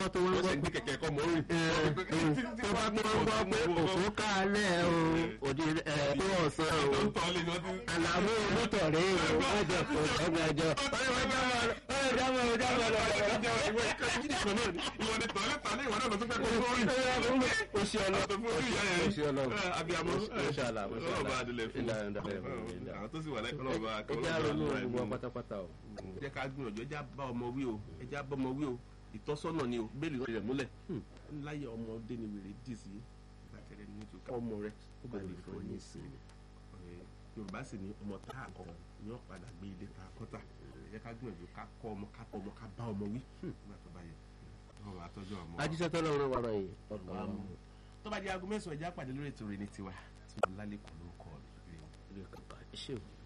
tó wọ́n wọ́n gbọ́ sì gbé kẹ̀kẹ́ kọ́ mọ́ orí. tó bá gbọ́ gbọ́ pé òkú kálẹ̀ o òdi ẹ̀ tó ọ̀sán o tó ń tọ́ lé ní wọ́n ti. àlàmú olùtọ̀rẹ́ o wọ́n jẹ kó ẹgbẹ̀jọ ọ̀rẹ́ jábọ̀ ọ̀rẹ́ jábọ̀ lọ. ìwọ ni tọ́lẹ̀ tọ́lẹ̀ ìwọ náà lọ tó fẹ́ kó sórí. o ṣe ọlọ tó fún orí ìyá yẹn. o ṣe ọlọ abiyamọ. Mashallah, mashallah. ọlọ́ọ̀bá adilẹ̀ fún. Ìlà, ìlà, ìlà, ìlà. àwọn tó sì wà lẹ́kọ̀ọ́ ọlọ́ọ̀bá ẹ jẹ́ àrònú gbogbo wa pátápátá o. jẹ́ ká gbìyànjú ẹjẹ́ bá ọmọ wí o ẹjẹ́ bá ọmọ wí o ìtọ́sọ́nà ni o bẹ́ẹ̀lì rẹ̀ múlẹ̀ láyé ọmọdé ni wèrè dì sí gbàtẹ́rẹ́ ní ojú ká ọmọ rẹ ó bá lè fọ ní ìsinmi yorùbá sì ní ọmọ tá a kọ ní ọ̀padà gbé ilé ta kọ́tà ẹjẹ́ ká gbìyànjú ká kọ́ ọmọ ká kọ́ ọmọ ká bá ọmọ wí nígbà tó bá yẹ ọmọ àtọ́jú ọmọ. ajíṣẹ́ tọ́lọ́ ọ̀rọ̀ wàrà yìí ọ̀gá Àmọ́. tó bá jẹ́ aago mẹ́sàn-án ẹjẹ́ àpàdé lórí ètò rẹ̀ ní tiwa tí mo lálẹ́ kọ́ ló kọ́ ọ ilé kankan ẹ ṣé o.